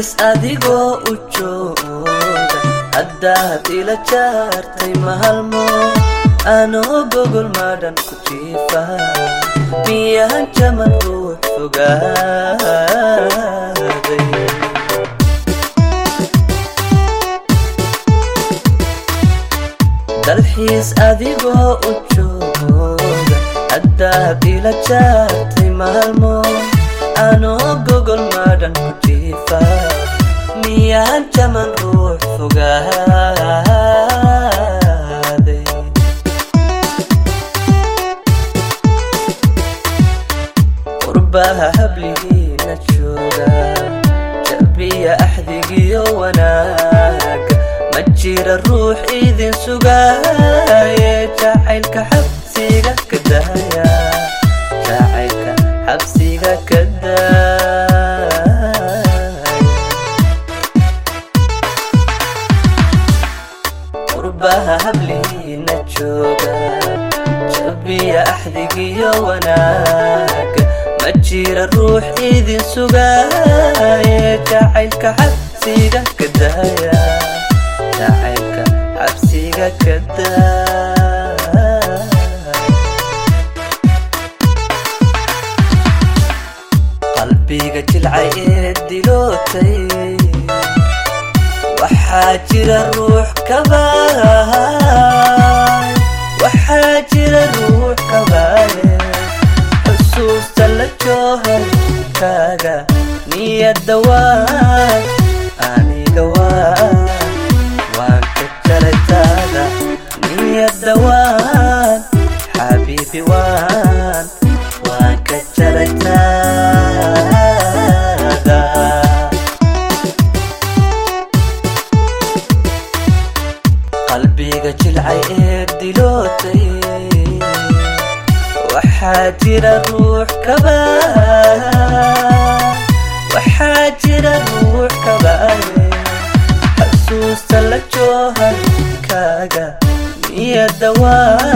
dalxiis adigoo u jooga haddaad ila jaartay mahalmo anoo gogol madhan ku jiifa miyaan jaman ruux fogaaday dalxiis adigoo u jooga haddaad ila jaartay maalmo anoo gogol madhan ku jiifa miyaan jaman ruux fogaaday qurbaha habligiina jooga jabiya axdigiyo wanaaga ma jira ruux idin sugaaye jacaylka xabsiga ka daaya jacaylka xabsiga ka daaya qurbaha hablihiina jooga jabiya axdigiyo wanaaga ma jira ruux idin sugaaye jacaylka xabsiga ka daaya jacaylka xabsiga ka daaya qalbiga jilcay ee dilootay waxaa jira ruux kabaay waxaa jira ruux kabaaye xusuusta la jooharkaaga niyadda waan aniga waan waan ka jaraytaada niyadda waan xabiibi waan waan ka jaraytaada qalbiga jilcay ee dilootay waxaa jira ruux kabaa waxaa jira ruux kabaaye xasuusta la jooharkaaga niyadda waa